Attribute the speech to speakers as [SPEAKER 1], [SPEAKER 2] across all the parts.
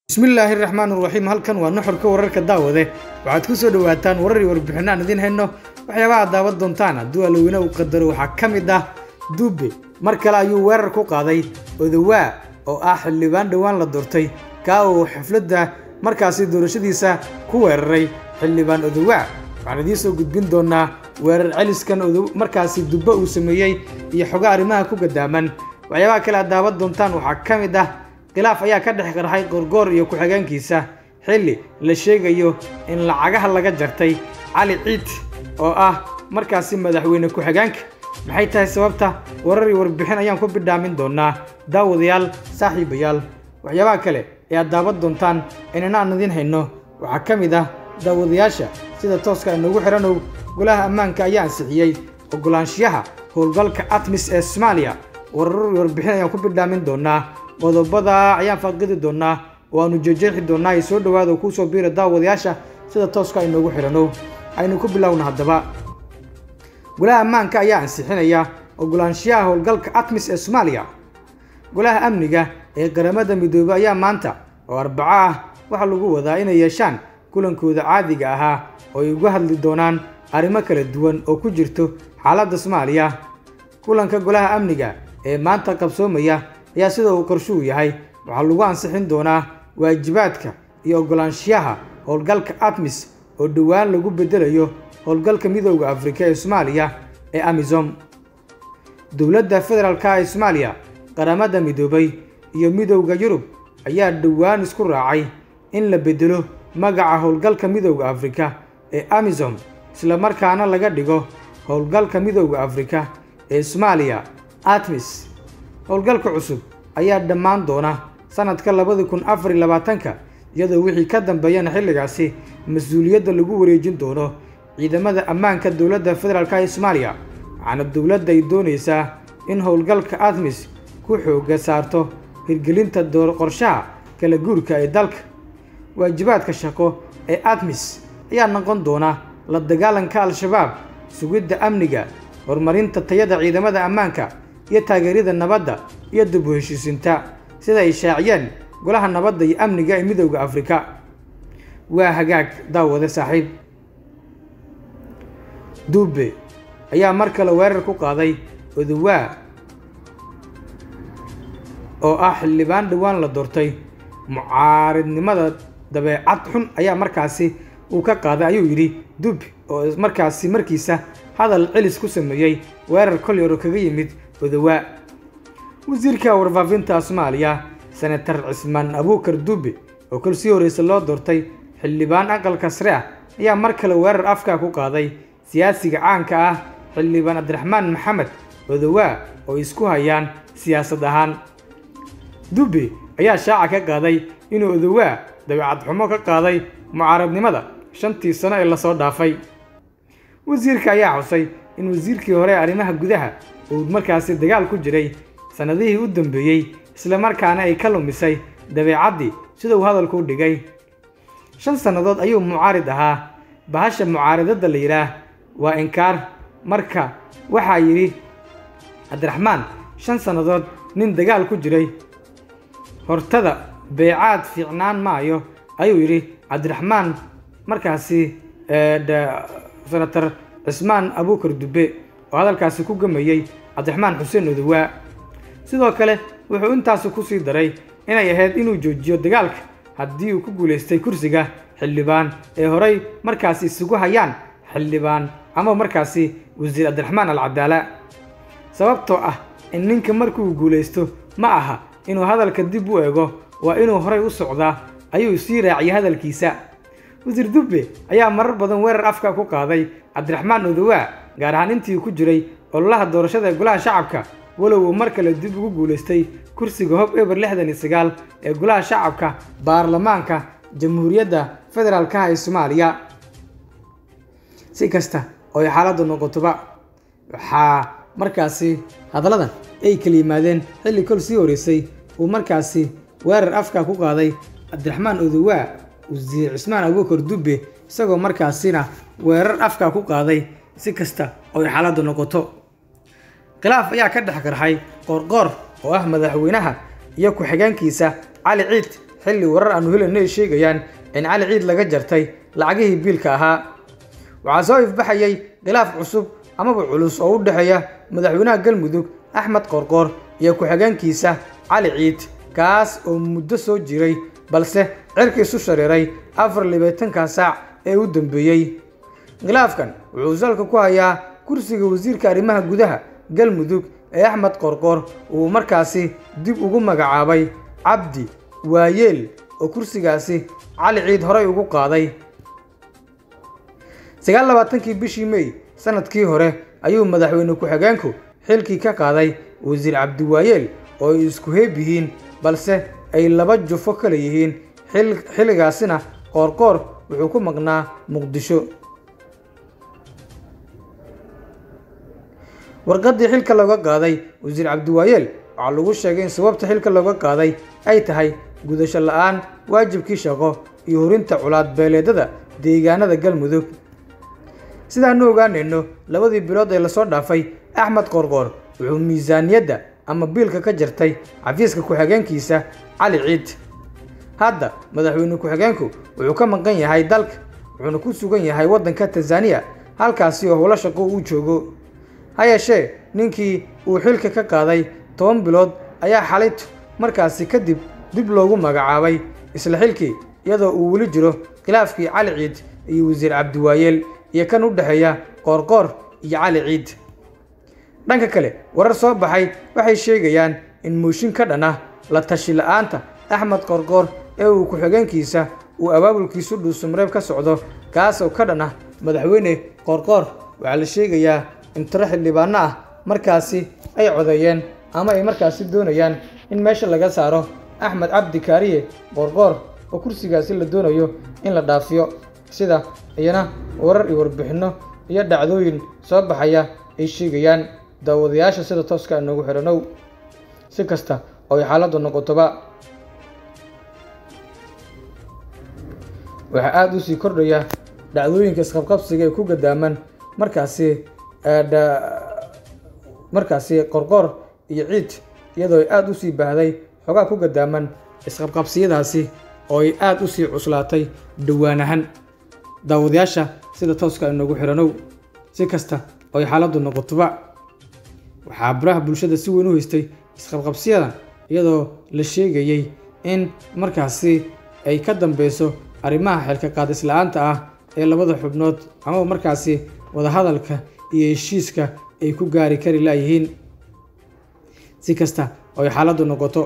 [SPEAKER 1] bismillaahi raxmaan raxiim halkan waa nuxurka wararka daawade waxaad ku soo dhowaataan warar iyo warbixinno aan idiin hayno waxyaabaha daawan doontaan hadduu aloweyne uu qadaro waxaa ka mid ah duube mar kale ayuu weerar ku qaaday odawaa oo ah xildhibaan dhowaan la doortay kaa uu xafladda markaasi doorashadiisa ku weeraray xildhibaan odawaa waxaan idiin soo gudbin doonaa weerar celiskan markaasi dubbe uu sameeyey iyo xogo arrimaha ku gadaaman waxyaabaha kale aad daawan doontaan waxaa ka mid ah khilaaf ayaa ka dhex qarxay goorgoor iyo ku-xigeenkiisa xilli la sheegayo in lacagaha laga jartay cali ciid oo ah markaasi madaxweyne ku-xigeenka maxay tahay sababta warar iyo warbixin ayaan ku bidhaamin doonaa daawadayaal saaxiibayaal waxyaabaha kale ee aad daawan doontaan inana aan idiin hayno waxaa ka mid ah daawadayaasha sida tooska inoogu xidhanow golaha ammaanka ayaa ansixiyey ogolaanshiyaha howlgalka atmis ee soomaaliya warar iyo warbixin ayaan ku bidhaamin doonaa qodobada ayaan faaqidi doonaa oo aanu jeejeexi doonaa ay soo dhowaada oo kuu soo biira daawadayaasha sida tooska inoogu xidhano aynu ku bilowna haddaba golaha ammaanka ayaa ansixinaya ogolaanshiyaha howlgalka atmis ee soomaaliya golaha amniga ee qaramada midoobey ayaa maanta oo arbaco ah waxaa lagu wadaa inay yeeshaan kulankooda caadiga ahaa oo ay uga hadli doonaan arrimo kala duwan oo ku jirto xaaladda soomaaliya kulanka golaha amniga ee maanta qabsoomaya ayaa sida uu qorshuhu yahay waxaa lagu ansixin doonaa waajibaadka iyo ogolaanshiyaha howlgalka atmis oo dhowaan lagu beddelayo howlgalka midooda afrika ee soomaaliya ee amisom dowladda federaalka ee soomaaliya qaramada midoobay iyo midowda yurub ayaa dhowaan isku raacay in la beddelo magaca howlgalka midowda afrika ee amisom islamarkaana laga dhigo howlgalka midowda afrika ee soomaaliya atmis howlgalka cusub ayaa dhammaan doona sanadka labadi kun afar iyo labaatanka iyadoo wixii ka dambeeyana xilligaasi mas-uuliyadda lagu wareejin doono ciidamada ammaanka dowladda federaalk ee soomaaliya waxaana dowladda ay doonaysaa in howlgalka atmis ku xooga saarto hirgelinta qorshaha kala guurka ee dalka waajibaadka shaqo ee atmis ayaa noqon doona la dagaalanka al-shabaab sugidda amniga horumarinta tayada ciidamada ammaanka iyo taageerida nabadda iyo dib u heshiisinta sida ay shaaciyeen golaha nabadda iyo amniga ee midowda afrika waa hagaag daawade saaxiib duube ayaa mar kale weerar ku qaaday odawaa oo ah xildhibaan dhowaan la doortay mucaaridnimada dabeecad xun ayaa markaasi uu ka qaaday ayuu yidhi duube oo markaasi markiisa hadal celis ku sameeyey weerar kolyaro kaga yimid odawaa wasiirka warfaafinta soomaaliya senatar cismaan abuukar duube oo kol sii horreysa loo doortay xildhibaan aqalka sare ah ayaa mar kale weerar afkaa ku qaaday siyaasiga caanka ah xildhibaan cabdiraxmaan maxamed odawaa oo isku hayaan siyaasad ahaan duube ayaa shaaca ka qaaday inuu odawaa dabeecad xumo ka qaaday mucaaradnimada shantii sano ee lasoo dhaafay wasiirka ayaa xusay in wasiirkii hore arrimaha gudaha uu markaasi dagaal ku jiray sannadihii u dambeeyey islamarkaana ay ka lumisay dabeecaddii sida uu hadalku u dhigay shan sannadood ayuu mucaarid ahaa bahasha mucaaradadda la yidhaah waa inkaar marka waxaa yidhi cabdiraxmaan shan sannadood nin dagaal ku jiray hortada beecaad fiicnaan maayo ayuu yidhi cabdiraxmaan markaasi senatar cismaan abuukar dube oo hadalkaasi ku gamayey cabdiraxmaan xuseen odawaa sidoo kale wuxuu intaasi ku sii daray inay ahayd inuu joojiyo dagaalka haddii uu ku guulaystay kursiga xildhibaan ee horay markaasi isugu hayaan xildhibaan ama markaasi wasiir cabdiraxmaan alcadaala sababtoo ah in ninka markuu guulaysto ma aha inuu hadalka dib u eego waa inuu horay u socdaa ayuu sii raaciyay hadalkiisa wasiir dubbe ayaa marar badan weerar afka ku qaaday cabdiraxmaan odawaa gaar ahaan intii ku jiray ololaha doorashada ee golaha shacabka walow uu mar kale dib ugu guulaystay kursiga hob eber lixdan iyo sagaal ee golaha shacabka baarlamaanka jamhuuriyadda federaalkaha ee soomaaliya si kasta oo ay xaaladdu noqotoba waxaa markaasi hadalladan ay kala yimaadeen xilli kol sii horreysay uu markaasi weerar afka ku qaaday cabdiraxmaan odawaa wasiir cismaan abuukar dubbe isagoo markaasina weerar afka ku qaaday si kasta oo ay xaaladdu noqoto khilaaf ayaa ka dhex qarxay qoorqoor oo ah madaxweynaha iyo ku-xigeenkiisa cali ciid xilli warar aanu helayno ay sheegayaan in cali ciid laga jartay lacagihii biilka ahaa waxaa soo ifbaxayay khilaaf cusub amaba culus oo u dhexeeya madaxweynaha galmudug axmed qorqoor iyo ku-xigeenkiisa cali ciid kaas oo muddo soo jiray balse cirka isu shareeray afar libaatanka saac ee u dambeeyey khilaafkan wuxuu salka ku hayaa kursiga wasiirka arrimaha gudaha galmudug ee axmed qorqoor uu markaasi dib ugu magacaabay cabdi waayeel oo kursigaasi cali ciid horey ugu qaaday sagaal labaatankii bishii mey sanadkii hore ayuu madaxweyne ku-xigeenku xilkii ka qaaday wasiir cabdiwaayeel oo ay isku heeb yihiin balse ay laba jufo kale yihiin xilligaasina qoorqoor wuxuu ku maqnaa muqdisho warqaddii xilka looga qaaday wasiir cabdiwaayeel waxaa lagu sheegay in sababta xilka looga qaaday ay tahay gudasho la-aan waajibkii shaqo iyo horinta culaad beeleedada deegaanada galmudug sidaanu ogaanayno labadii bilood ee lasoo dhaafay axmed qorqoor wuxuu miisaaniyadda ama biilka ka jartay xafiiska ku-xigeenkiisa cali ciid hadda madaxweyne ku-xigeenku wuxuu ka maqan yahay dalka wuxuuna ku sugan yahay waddanka tanzaniya halkaasi oo howlo shaqo uu joogo ha yeeshee ninkii uu xilka ka qaaday toban bilood ayaa xalaytu markaasi kadib dib loogu magacaabay isla xilkii iyadoo uu weli jiro khilaafkii cali ciid iyo wasiir cabdiwaayeel iyo kan u dhexeeya qoorqoor iyo cali ciid dhanka kale warar soo baxay waxay sheegayaan in mooshin ka dhan ah la tashi la-aanta axmed qorqoor ee uu ku-xigeenkiisa uu abaabulkiisu dhuusumreeb ka socdo kaas oo ka dhan ah madaxweyne qoorqoor waxaa la sheegayaa in tiro xildhibaano ah markaasi ay codeeyeen ama ay markaasi doonayaan in meesha laga saaro axmed cabdi kaariye qoorqoor oo kursigaasi la doonayo in la dhaafiyo sida iyana warar iyo warbixinno iyo dhacdooyin soo baxaya ay sheegayaan daawadayaasha sida tooska inoogu xidhanow si kasta oo ay xaaladdu noqotoba waxaa aada u sii kordhaya dhacdooyinka isqabqabsiga ee ku gadaaman markaasi markaasi qorqoor iyo ciid iyadoo ay aada usii baahday xogaa ku gadaaman isqabqabsiyadaasi oo ay aada usii cuslaatay dhawaanahan daawadayaasha sida tooska inoogu xidhanow si kasta oo ay xaaladdu noqotoba waxaa baraha bulshada si weyn u haystay isqabqabsiyadan iyadoo la sheegayey in markaasi ay ka dambeyso arrimaha xilka qaadis la-aanta ah ee labada xubnood amaba markaasi wadahadalka iyo heshiiska ay ku gaari kari laayihiin si kasta oo ay xaaladdu noqoto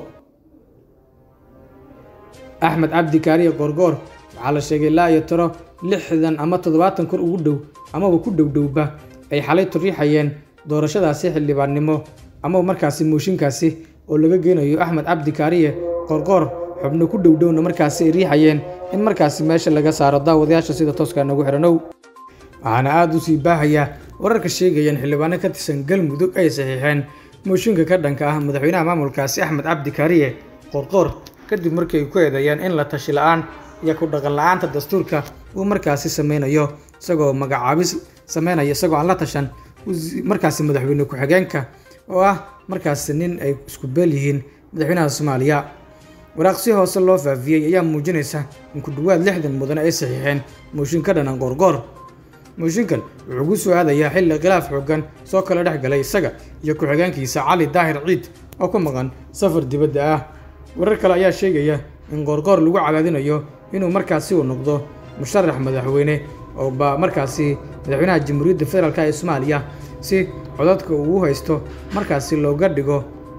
[SPEAKER 1] axmed cabdi kaariye goorgoor waxaa la sheegay laa iyo tiro lixdan ama toddobaatan kor ugu dhow amaba ku dhowdhowba ay xalay turiixayeen doorashadaasi xildhibaannimo amaba markaasi mooshinkaasi oo laga geynayo axmed cabdi kaariye qoorqoor xubno ku dhowdhowna markaasi ay riixayeen in markaasi meesha laga saaro daawadayaasha sida tooska nagu xidhanow waxaana aada u sii baahayaa wararka sheegayeen xildhibaano ka tirsan galmudug ay saxiixeen mooshinka ka dhanka ah madaxweynaha maamulkaasi axmed cabdi kaariye qoorqoor kadib markii ay ku eedeeyeen in la tashi la-aan iyo ku dhaqan la-aanta dastuurka uu markaasi sameynayo isagoo magacaabis sameynaya isagoo aan la tashan markaasi madaxweyne ku-xigeenka oo ah markaasi nin ay isku beel yihiin madaxweynaha soomaaliya waraaq si hoose loo faafiyey ayaa muujinaysa in ku dhowaad lixdan mudane ay saxiixeen mooshin ka dhanan qoorqoor mooshinkan wuxuu ku soo aadayaa xilli khilaaf xoogan soo kala dhex galay isaga iyo ku-xigeenkiisa cali daahir ciid oo ku maqan safar dibadda ah warar kale ayaa sheegaya in qoorqoor lagu cadaadinayo inuu markaasi uu noqdo musharax madaxweyne oo ba markaasi madaxweynaha jamhuuriyadda federaalk ee soomaaliya si codadka uu u haysto markaasi looga dhigo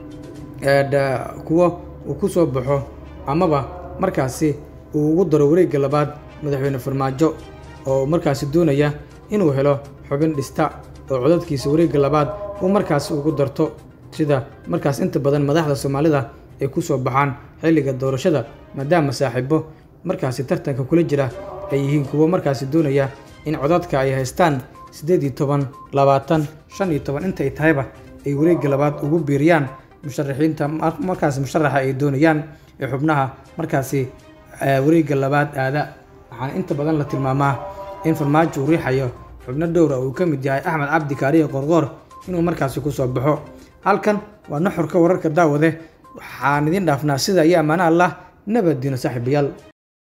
[SPEAKER 1] kuwo uu ku soo baxo amaba markaasi uu ugu daro wareegga labaad madaxweyne farmaajo oo markaasi doonaya inuu helo xubin dhista oo codadkiisa wareegga labaad uu markaasi ugu darto sida markaas inta badan madaxda soomaalida ay ku soo baxaan xilliga doorashada maadaama saaxiibo markaasi tartanka kula jira ay yihiin kuwo markaasi doonaya in codadka ay haystaan siddeed iyo toban labaatan shan iyo toban inta ay tahayba ay wareegga labaad ugu biiriyaan musharaxiinta markaasi musharaxa ay doonayaan ee xubnaha markaasi wareegga labaad aada waxaana inta badan la tilmaamaa in farmaajo uu riixayo xubno dhowra uu ka mid yahay axmed cabdi kaariye qorqoor inuu markaasi ku soo baxo halkan waa nuxurka wararka daawade waxaan idiin dhaafnaa sida iyo ammaano allah nabaddiino saaxiibayaal